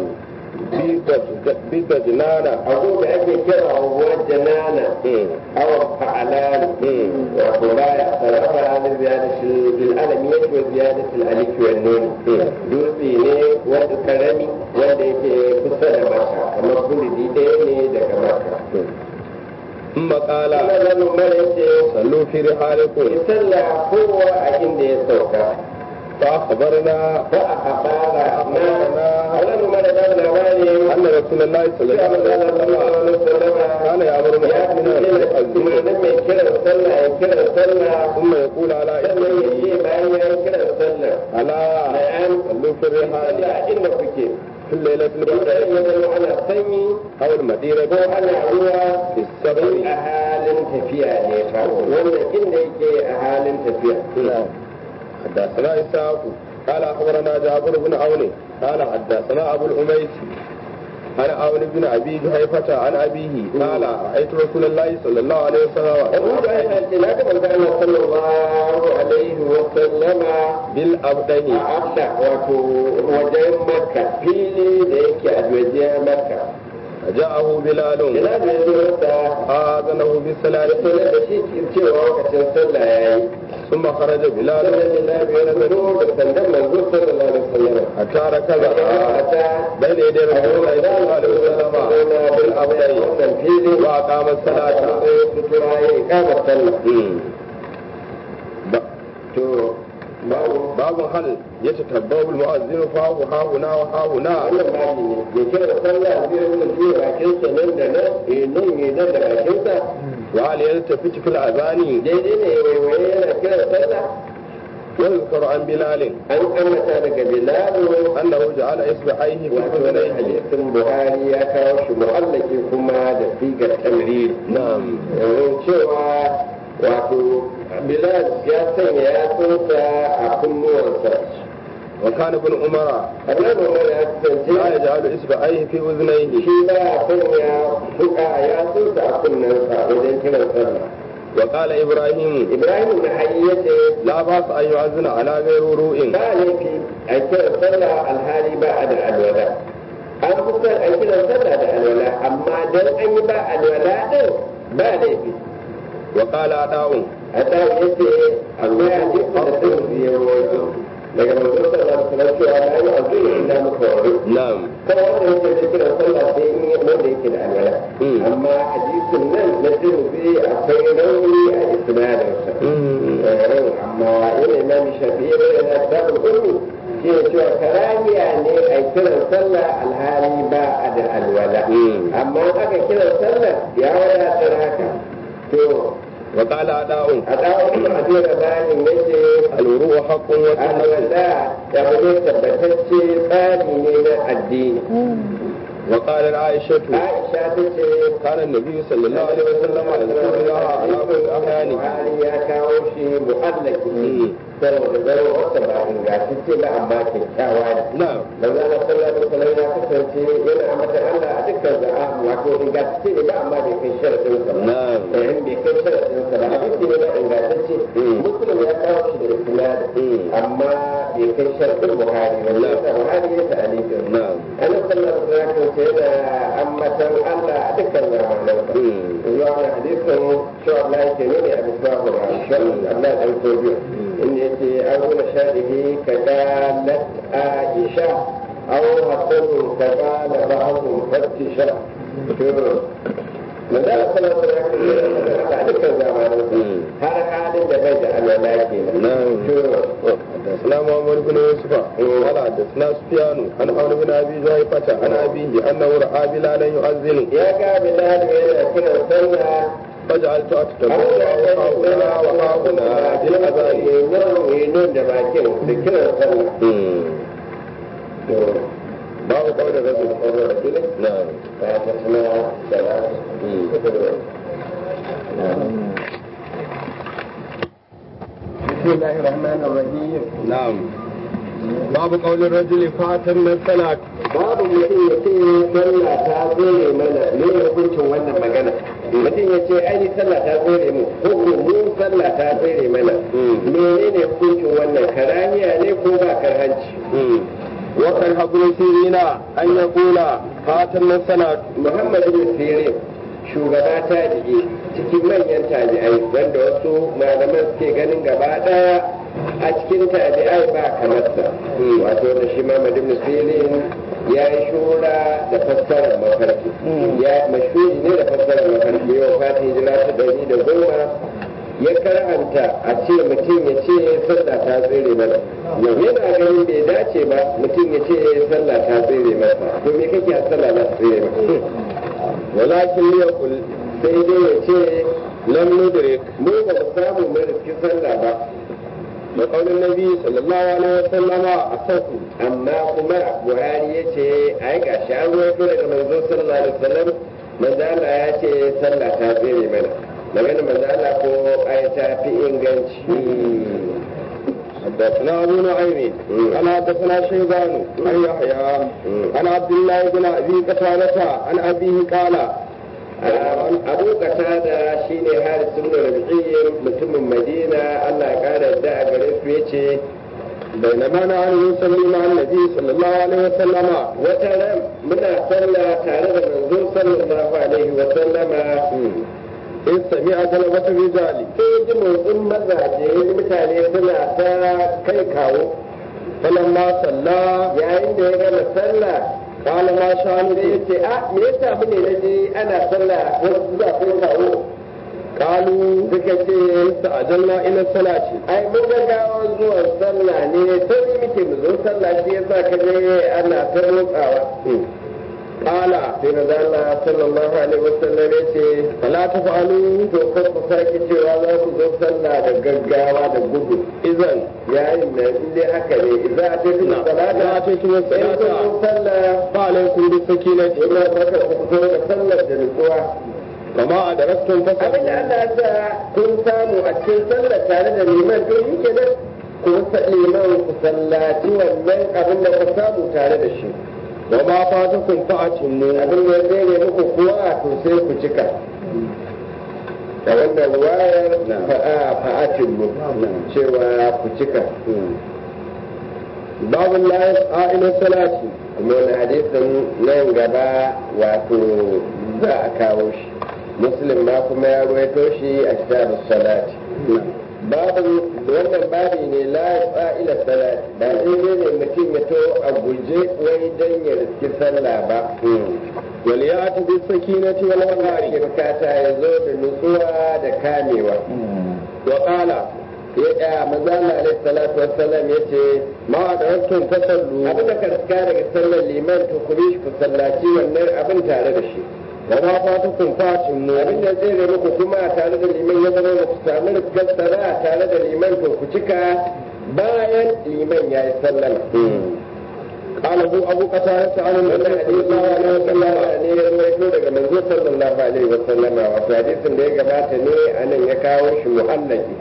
بدجنانة abu da ake kira wa janana awa fa'alani wato baya sarrafa halin ziyadatul bil alamiyati wa ziyadatul alif wa nun dutse ne wanda karami wanda yake kusa da maka kamar bulidi ɗaya ne daga maka ثم قال Allah zan umar yace صلوا في رحالكم ki sallah kowa a inda ya sauka فاخبرنا ba a habara na Allah umar da labari ان رسول الله صلى الله عليه وسلم كان يامر ya المؤمنين umarnin mai kiran sallah ya kiran sallah ثم يقول على sannan ya ce bayan ya yi kiran sallah الا na'am صلوا في الرحال sallah inda kuke في الليله in daren البدر ya zama ana sanyi او المدينه ko ana ruwa في in السفر a halin tafiya ne fa wannan inda yake a halin tafiya نعم حدثنا إسحاق قال أخبرنا جابر بن عون قال حدثنا أبو الأميس عن عون بن أبي جهيفة عن أبيه قال رأيت رسول الله صلى الله عليه abu وسلم da ya ce na ga manzo Allah sallallahu alaihi wa sallama بالأبدن a abda wato wajen makka fili da yake a wajen makka فجاءه بلال ina da ya zo masa آذنه بالصلاة sanar da shi cewa lokacin sallah ya yi ثم خرج بلال sallallahu alaihi wa sallam da sandan manzo sallallahu alaihi wa sallam حتى ركب ta بين يدي رسول الله صلى الله عليه وسلم بالأبدن wannan fili وأقام الصلاة sutura ya yi kama sallah مم. to babu باب هل يتتبع المؤذن فاه ها هنا وها هنا wannan babu ne ya kira sallah zai rinka juya bakinsa nan da nan eh nan ne nan da bakinsa وهل يلتفت في الأذان daidai ne waiwaye yana kira sallah ويذكر عن بلال an kamata daga bilalu أنه جعل إصبعيه في wato wannan أذنيه hadisin buhari ya kawo shi mu'allaki kuma da sigar tamrir نعم yanzu cewa wato bilal ya sanya yatsunsa a kunnuwansa وكان ابن عمر annabi umar ya لا kasance يجعل إصبعيه في أذنيه shi ba ya sanya fuka yatsunsa a kunnensa wajen kiran sallah وقال إبراهيم ibrahim na hayyace لا بأس أن يؤذن على غير روء ba laifi a kiran sallah alhali ba a da alwala an fi son a kiran sallah da alwala amma dan an yi ba alwala din ba laifi wa qala da'un a tsarin yace akwai hadisi da sun biye rawaito daga manzon sallah da sallah cewa la yi azuri illa muka wari na'am kan wanda yake da kiran sallah sai in yi wanda yake da alwala Mm. amma hadisin nan na tirmidhi akwai rauni a isnadinsa amma yana imam shafi ya bayyana kitabul ummi shi ne cewa karamiya ne a kiran sallah alhali ba a da alwala Mm. amma in aka kiran sallah ya wadatar haka to wa qala da'un a ɗawon a jera bayanin yace al-wuru'u haqqun wa sunnatun alwala ya ne tabbatacce tsari ne na addini wa qala aishatu aisha ta ce كان النبي صلى الله عليه وسلم يذكر الله على كل أحيانه Buhari ya kawo shi mu'allaki saboda zaro wata ba ingantacce ba amma kyakkyawa ne. نعم Manzo Allah sallallahu alaihi wasallam ya kasance yana ambata Allah a dukkan za'a wato ingantacce ne ba amma bai kai sharadin sa ba. نعم Eh bai kai sharadin sa ba hadisi ne ba ingantacce. Mm. Muslim ya kawo shi da isnad Mm. amma bai kai sharadin Buhari ba. Na'am. Yasa Buhari ya ta alifin. نعم Annabi sallallahu alaihi wasallam ya kasance yana ambatan Allah a dukkan zamanansa. مم. zuwa wani hadisin cewa Allah yake nuni a bisa Qur'ani shi Allah dan so biyu inda yace an nuna shadihi ka qalat Aisha aw hasan ka qala ba'dhu fattisha to Manzala sallallahu alaihi wasallam a dukkan zamanin har halin da bai da alwala kenan نعم to حدثنا محمد بن يوسف قال حدثنا سفيان عن عمرو بن ابي جهيفة عن ابيه انه راى بلالا يؤذن ya ga Bilal yana kiran sallah فجعلت اتتبع وهاهنا وهاهنا بالاذان Yenon da bakin da kiran sallah. باب قول الرجل نعم بسم الله الرحمن الرحيم نعم باب قول الرجل فاتن الصلاة babu mutum ya ce sallah ta tsere mana ne hukuncin wannan magana mutum ya ce ai sallah ta tsere mu ko ko mu sallah ta tsere mana menene hukuncin wannan karaniya ne ko ba karhanci وكان ابن سيرين ان يقول فاتن الصلاة muhammad bin sirin shugaba tabi'i cikin manyan tabi'ai wanda wasu malaman suke ganin gaba daya a cikin tabi'ai ba kamarsa wato da shi muhammad bin sirin ya yi shura da fassarar mafarki ya mashuri ne da fassarar mafarki yau fati hijira ta ɗari da goma ya karanta a ce mutum ya ce sallah ta tsere mana yana ganin bai dace ba mutum ya ce sallah ta tsere masa to me kake a sallah za ta tsere masa ولكن ليقل sai dai ya ce لم ندرك mu ba mu samu mu riski sallah ba بقول النبي صلى الله عليه وسلم أصف amma kuma buhari ya ce ai ga shi an ruwaito daga manzo sallallahu alaihi wasallam manzo Allah ya ce sallah ta tsere mana magana manzo Allah ko ai ta fi inganci حدثنا أبو نعيم قال حدثنا شيبان عن يحيى عن عبد الله بن أبي قتادة عن أبيه قال abu da shi ne haris ibn rabi'iyyin mutumin madina Allah ya kara da a gare su yace بينما نحن نصلي مع النبي صلى الله عليه وسلم wata ran muna sallah tare da manzo sallallahu alaihi wa sallama إذ سمع طلبة الرجال sai ji motsin mazaje mutane suna ta kai kawo فلما صلى yayin da ya gama sallah قال ما sai ya شأنكم ce a me yasa mune na je ana sallah wasu za kai kawo قالوا suka ce استعجلنا إلى الصلاة ai mun ga gawar zuwan sallah ne sai muke mu zo sallah shi yasa ka je ana ta motsawa قال sai maza Allah sallallahu alaihi wasallam ya ce فلا تفعلوا to kar ku sake cewa za ku zo sallah da gaggawa da gudu إذن yayin da in dai haka ne idza ataytum نعم. salata إذا أتيتم in kun الصلاة zo sallah فعليكم بالسكينة ina baka ku fito da sallar da nutsuwa وما أدركتم abin da فصلوا Allah ya sa kun samu a cikin sallar tare da liman to shi kenan ku sa liman ku sallaci wannan abin da ku samu tare da shi وما فاتكم فأتموا abin da ya tsere muku kuwa to sai ku cika da wannan ruwayar fa'a fa'atin mu cewa ku cika babu la yas'a ila salati kuma wani hadisin nan gaba wato za a kawo shi muslim ma kuma ya ruwaito shi a kitabus salati babu wannan babi ne la yasa ila salati ba daidai ne mutum ya to a guje wai dan ya riski sallah ba wal ya'ti bis sakinati wal wanda waqari ake bukata ya zo da nutsuwa da kamewa wa qala ya ya manzala alaihi salatu wassalam yace ma adraktum fasallu abin da ka riska daga sallar liman to ku bi shi ku sallaci wannan abin tare da shi wa ma fatukum fatimmu abin da zai da muku kuma tare da liman ya zama ba ku samu riskar sara tare da liman to ku cika bayan liman ya yi sallama قال ابو ابو قتاده عن النبي wannan صلى الله عليه hadisi وسلم ne ya rawaito daga manzo sallallahu alaihi wa sallama wato hadisin da ya gabata ne anan ya kawo shi muhallaki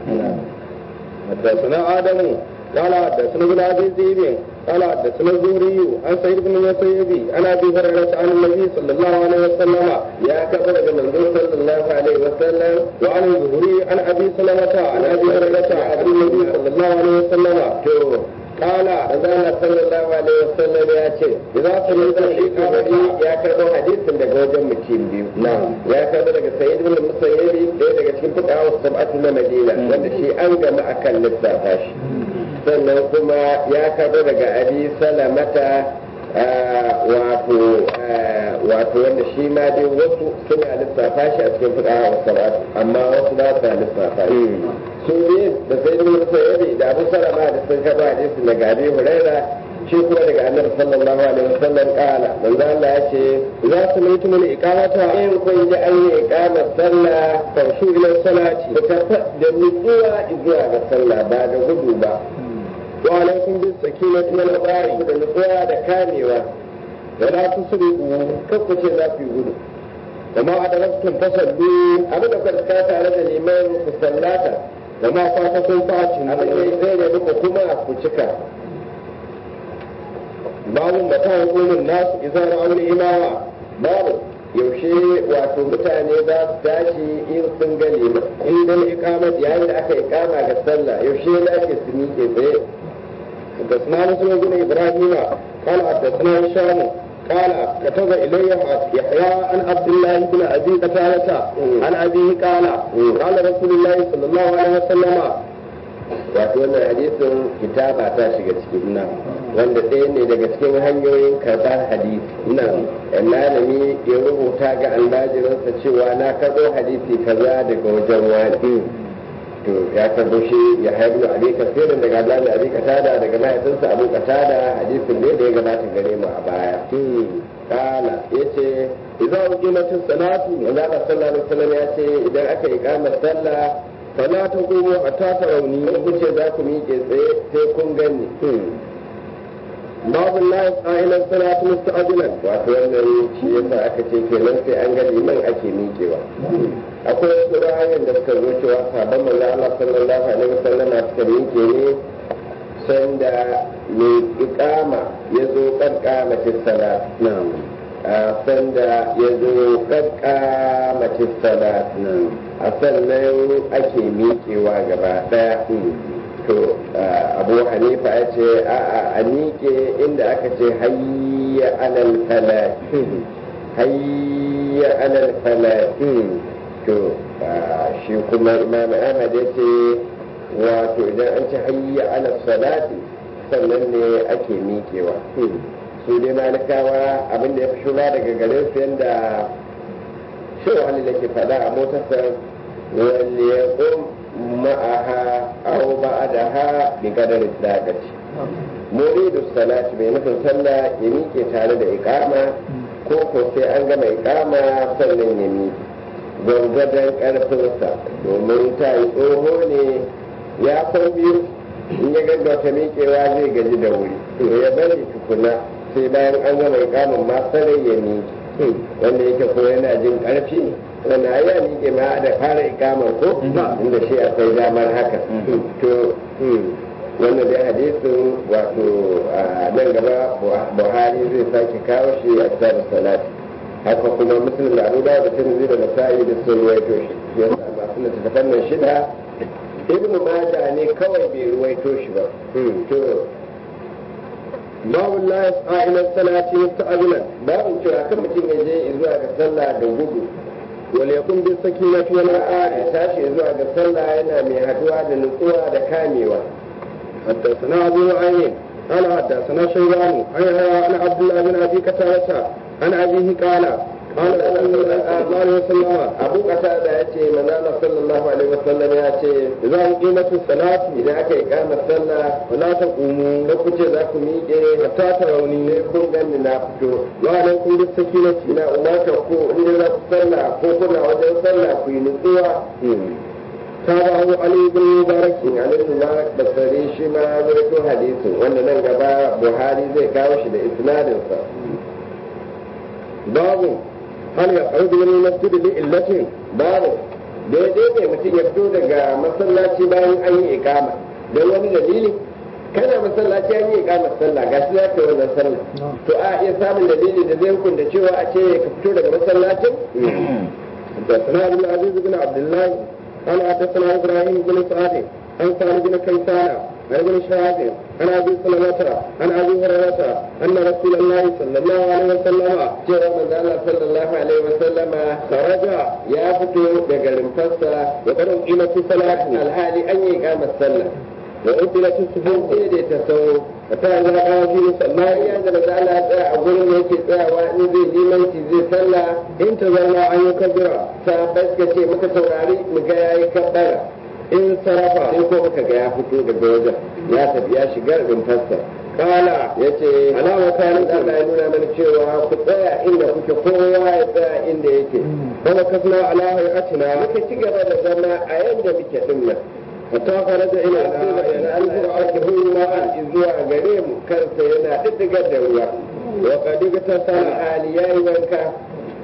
حدثنا ادم قال حدثنا ابن ابي ذئب قال حدثنا الزهري عن سعيد بن المسيب عن ابي هريره عن النبي صلى الله عليه وسلم ya kafa daga manzo sallallahu alaihi wa sallam وعن الزهري عن ابي سلمه عن ابي هريره عن النبي صلى الله عليه وسلم to قال manzo sallallahu alaihi wa sallam ya ce اذا سمعت shi kamari الإقامة ya karɓo hadisin daga wajen mutum biyu ya karɓo daga sayyid ibn musayyibi ɗaya daga cikin fuqaha sab'atu na madina wanda shi an gama akan lissafa shi sannan kuma ya karɓo daga abi salamata ah, wato ah, wato wanda shi ma dai wasu suna lissafa shi a cikin fuqaha sab'atu amma wasu ba sa lissafa shi su ne da sayyid ibn musayyibi da abu salama da sun karɓo hadisin daga abi huraira shi kuma daga annabi sallallahu alaihi wasallam kala manzo Allah ya ce اذا سمعتم الاقامه in kun ji an yi iqamar sallah فامشوا الى الصلاه ku tafi da nutsuwa zuwa ga sallah ba da gudu ba وعليكم بالسكينه والوقار da nutsuwa da kamewa ولا تسرقوا kan ku ce za ku yi gudu وما أدركتم فصلوا abin da kuka tsaya tare da liman ku sallata وما فاتكم فاتموا abin da ya tsaye da muku kuma ku cika باب متى يقوم الناس إذا رأوا الإمامة babu yaushe wato mutane za su tashi in sun ga liman عند الإقامة yayin da aka iqama ga sallah yaushe ya dace su miƙe tsaye حدثنا مسلم بن إبراهيم قال حدثنا هشام قال كتب إلي يحيى عن عبد الله بن أبي قتادة عن أبيه قال قال رسول الله صلى الله عليه وسلم wato wannan hadisin kitaba ta shiga ciki wanda ɗaya ne daga cikin hanyoyin karɓar hadisi malami ya rubuta ga almajiransa cewa na karɓo hadisi kaza daga wajen wani to ya karɓo shi ya haibu abi kasirin daga Allah abi katada daga mahaifinsa abu katada hadisin ne da ya gabata gare mu a baya kala yace إذا أقيمت الصلاة manzo Allah sallallahu alaihi wasallam ya ce idan aka yi kamar sallah فلا تقوموا حتى تروني in kun ce za ku miƙe tsaye sai kun ganni باب الله يسعى إلى الصلاة مستعجلا wato wannan shi yasa aka ce kenan sai an ga liman ake miƙewa akwai wasu ra'ayin da suka zo cewa sabon manzo Allah sallallahu alaihi wasallam suka miƙe ne sanda mai iqama ya zo kankama salat نعم a sanda ya zo kankama salat a sannan ake miƙewa gaba ɗaya to abu hanifa ya ce a a miƙe inda aka ce hayya alal falah hayya alal falah to shi kuma imam ahmad ya ce wato idan an ce hayya alal salati sannan ne ake miƙewa su dai malikawa abinda ya fi shura daga garin su yadda shi wani da ke faɗa a motarsa wani ya ma'aha au ba'adaha bi qadari daqati muridu salati mai nufin sallah ya miƙe tare da iqama ko ko sai an gama iqama sannan ya miƙe gwargwadon ƙarfinsa domin ta yi tsoho ne ya san biyu in ya gaggauta miƙewa zai gaji da wuri to ya bari tukuna sai bayan an gama iqaman ma sarai ya miƙe wanda yake ko yana jin ƙarfi wanda ai ya miƙe ma da fara ikamar ko inda shi akwai damar haka to wannan dai hadisin wato a nan gaba buhari zai sake kawo shi a kitabun salati haka kuma muslim da abu da da tirmidhi da nasa'i da sun ruwaito shi yasa masu littattafan nan shida ibnu maja ne kawai bai ruwaito shi ba to babu la yas'a ila salati musta'jilan babin cewa kan mutum ya je zuwa ga sallah da gudu wal yakun bis sakinati wal ya tashi zuwa ga sallah yana mai haduwa da nutsuwa da kamewa حدثنا أبو نعيم قال حدثنا شيبان عن عبد الله بن أبي قتادة عن أبيه قال قال رسول الله صلى الله عليه وسلم abu kasa da ya ce manzala sallallahu alaihi wasallam ya ce إذا أقيمت الصلاة idan aka yi kamar sallah فلا تقوموا da kuce za ku miƙe حتى تروني sai kun gani na fito وعليكم بالسكينة ina umarta ko inda za ku sallah ko kuna wajen sallah ku yi nutsuwa تابعه علي بن مبارك in alaihi mubarak basari shi ma zurfin hadisin wanda nan gaba buhari zai kawo shi da isnadinsa باب هل يخرج من المسجد لإلة babu daidai ne mutum ya fito daga masallaci bayan an yi ikama don wani dalili kana masallaci an yi ikama sallah ga shi za ka yi wannan sallah to a iya samun dalili da zai hukunta cewa a ce ka fito daga masallacin حدثنا عبد العزيز بن عبد الله قال حدثنا ابراهيم بن سعد عن سعد بن كيسان عن ابن شهاب عن ابي سلمة عن ابي هريرة ان رسول الله صلى الله عليه وسلم cewa manzo Allah sallallahu alaihi wasallama خرج ya fito daga rumfarsa وقد قيمت الصلاة alhali an yi ikama sallah وأبدلت an الصفوف daidaita sau حتى إذا قام في مصلاه bayan da manzo Allah ya tsaya a gurin da yake tsayawa in zai limanci zai sallah انتظرنا أن يكبر sahabbai suka ce muka saurari mu ga yayi kabbara انصرف sai ko muka ga ya fito daga wajen ya tafi ya shiga rumfarsa قال ya ce على مكانكم Allah ya nuna mana cewa ku tsaya inda kuke kowa ya tsaya inda yake فمكثنا على هيئتنا muka ci gaba da zama a yadda muke din nan حتى خرج إلى zuwa gare mu kansa yana diddigar da ruwa وقد اغتسل hali ya yi wanka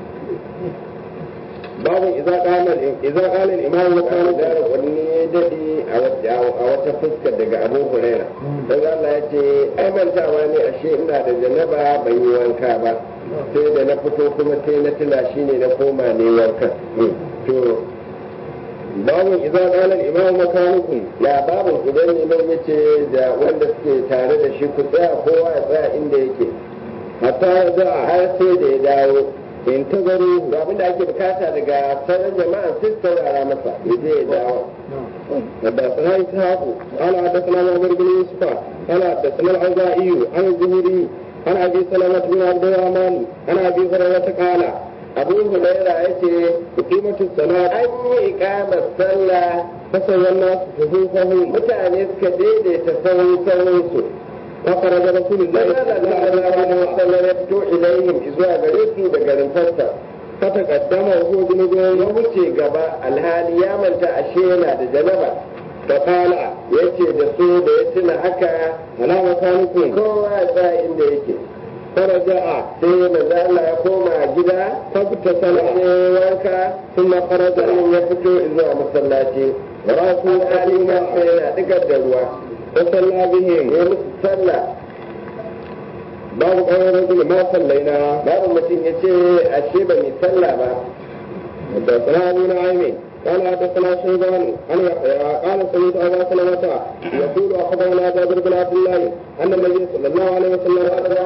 باب إذا قال إذا قال الإمام kanu مكانه da wani ya dade a wata fuskar daga abu huraira don Allah ya ce ai mantawa ne ashe ina da janaba ban yi wanka ba sai da na fito kuma sai na tuna shi ne na koma ne wanka to باب إذا قال الإمام مكانكم ya babu idan neman ya ce da wanda suke tare da shi ku tsaya kowa ya tsaya inda yake حتى يرجع har sai da ya dawo انتظروا ga abin da ake bukata daga sauran jama'a sai su saurara masa ya je ya dawo حدثنا إسحاق قال حدثنا معمر بن يوسف قال حدثنا العزائي عن الزهري عن أبي سلمة بن عبد الرحمن عن أبي هريرة قال abu hulaira ya ce أقيمت الصلاة an yi ikamar sallah فسوى الناس صفوفهم mutane suka daidaita sahun sahunsu فخرج رسول الله Allah صلى الله sallallahu عليه alaihi وسلم wasallam ya fito ilayhim zuwa gare su daga rumfarsa فتقدم وهو جنوب ya wuce gaba alhali ya manta ashe yana da janaba فقال ya ce da su da ya tuna haka على مكانكم kowa ya tsaya inda yake فرجع sai manzo Allah ya koma gida فاغتسل sai wanka ثم خرج sannan ya fito zuwa masallaci ورأسه alhalin قديما sai yana digar da ruwa فصلى بهم ya musu sallah باب قول الرجل ما صلينا babu mutum ya ce ashe ba mai sallah ba حدثنا ابو نعيم قال حدثنا شيبان عن يحيى قال سمعت ابا سلمة يقول اخبرنا جابر بن عبد الله ان النبي صلى الله عليه وسلم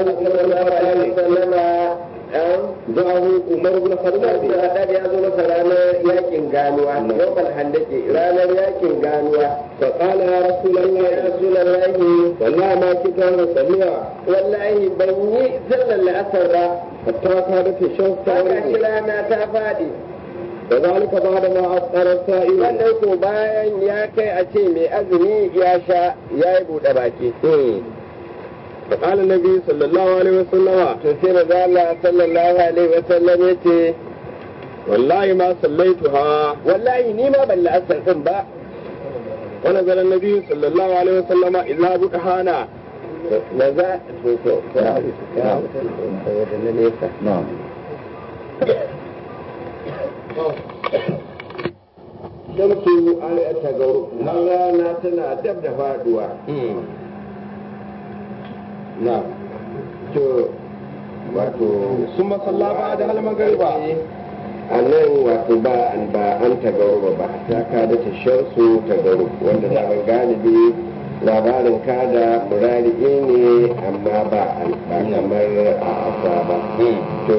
sallama جاءه عمر بن الخطاب Haddad ya zo masa ranar yakin ganuwa, yawmal handake ranar yakin ganuwa. فقال يا رسول Ya الله Rasulallahi, والله ما كنت انا اصليها wallahi ban yi sallar la'asar ba, حتى كانت الشمس haka shi تغرب rana ta faɗi. وذلك بعد ما افطر السائل Wannan ko bayan ya kai a ce mai azumi ya sha ya yi buɗe baki. فقال النبي صلى الله عليه وسلم To sai maza Allah sallallahu alaihi wa sallam ya ce, والله ما صليتها wallahi ni ma ban la'asar ɗin ba. ونزل النبي صلى الله عليه وسلم إذا بكهانا Maza, to to, ya ya na nesa. shamsu an ta gauru nan rana tana dab da faduwa na to wato ثم صلى بعد المغرب a nan wato ba an ba an ta gauru ba ta ka da ta shamsu ta gauru wanda da ban galibi labarin kada murari'i ne amma ba ba kamar a asa ba to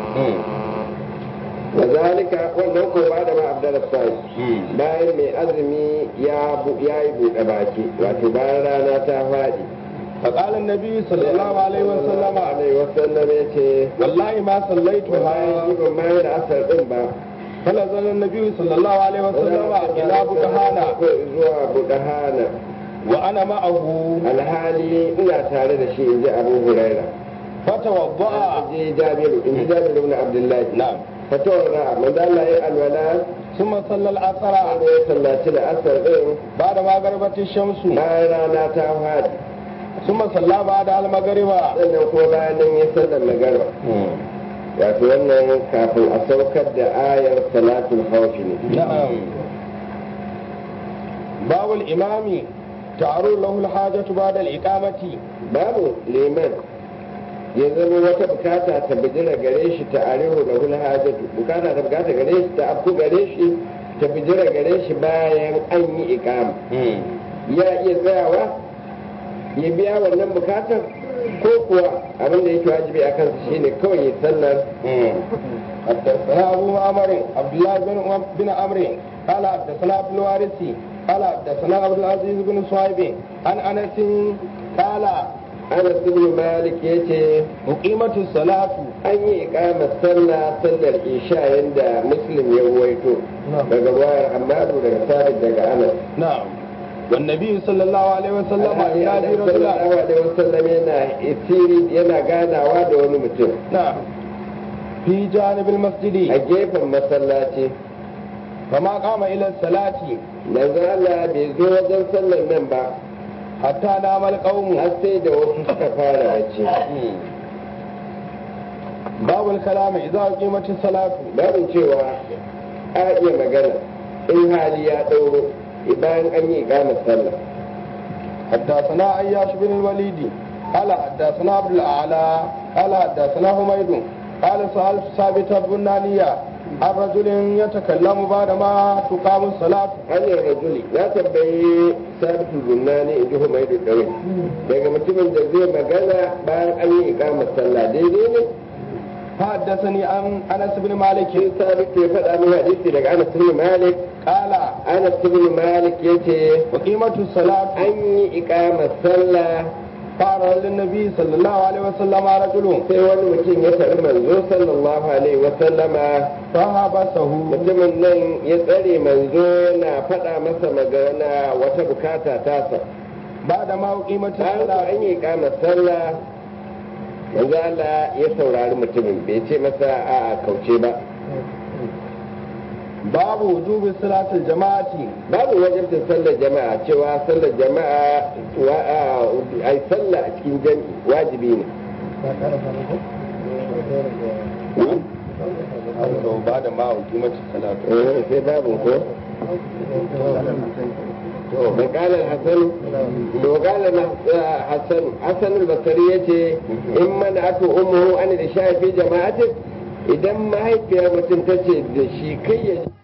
wazalika wannan ko ba da ma abdul sai bayan mai azumi ya bu- ya yi buɗe baki wato bayan rana ta faɗi فقال النبي صلى الله عليه وسلم alaihi wasallam ya ce والله ما bayan صليتها ban mayar da asar din ba فنزل النبي صلى الله عليه وسلم إلى بكهانة zuwa budahana وأنا معه alhali ina tare da shi inji abu huraira فتوضأ inji jabiru inji jabiru ibn abdullahi نعم fatawara manzo Allah ya alwala ثم صلى العصر wanda ya sallaci da asar din بعد ما غربت الشمس bayan rana ta fadi ثم صلى بعد المغرب sannan kuma bayan nan ya sallar magarba wato wannan kafin a saukar da ayar salatul khawfi ne نعم باب الإمام تعرض له الحاجة بعد الإقامة babu liman ya zama wata bukata ta bijira gare shi ta arewa da hul hajatu bukata ta bukata gare shi ta afku gare shi ta bijira gare shi bayan an yi ikama ya iya tsayawa ya biya wannan bukatar ko kuwa abin da yake wajibi a kansa shine kawai ya sallar حدثنا أبو معمر عبد الله بن بن عمرو قال حدثنا عبد الوارث قال حدثنا عبد العزيز بن صهيب عن أنس قال Anas ibn Malik yace أقيمت الصلاة an yi ikamar sallah sallar isha yanda Muslim ya ruwaito daga wayar Hammadu daga Sabit daga Anas نعم والنبي صلى الله عليه وسلم Alhali ينادي Annabi رجلا sallallahu alaihi wasallam yana isiri yana ganawa da wani mutum نعم في جانب a المسجد gefen masallaci فما قام إلى الصلاة manzo Allah bai zo wajen sallar nan ba حتى نام القوم har sai da wasu suka fara bacci باب الكلام إذا أقيمت الصلاة babu cewa a iya magana in hali ya ɗauro bayan an yi ikamar sallah حدثنا عياش بن الوليد قال حدثنا عبد الأعلى قال حدثنا حميد قال سألت ثابت البنانية عن رجل يتكلم بعدما تقام الصلاة hanyar rajuli na tambayi sabitul bunani in ji humaidu dawai daga mutumin da zai magana bayan an yi ikamar sallah daidai ne فحدثني عن أنس بن مالك shi sabitu ya faɗa min hadisi daga anas ibn malik قال anas ibn malik yace وقيمة الصلاة an yi ikamar sallah قال للنبي صلى الله عليه وسلم رجل sai wani mutum ya tari manzo sallallahu alaihi wa sallama فحبسه mutumin nan ya tsare manzo yana faɗa masa magana wata bukata tasa بعدما أقيمت bayan ko الصلاة an yi ikamar sallah manzo Allah ya saurari mutumin bai ce masa a kauce ba باب وجوب صلاة الجماعة babu wajibtin sallar jama'a cewa sallar jama'a wa a ai sallah a cikin jami'i wajibi ne بعد ما أقيمت الصلاة eh sai babu ko to qala al-hasan to qala hasan hasan al-basri yace in man atu ummuhu an da shafi jama'atin idan mahaifiyar mutum tace da shi kai ya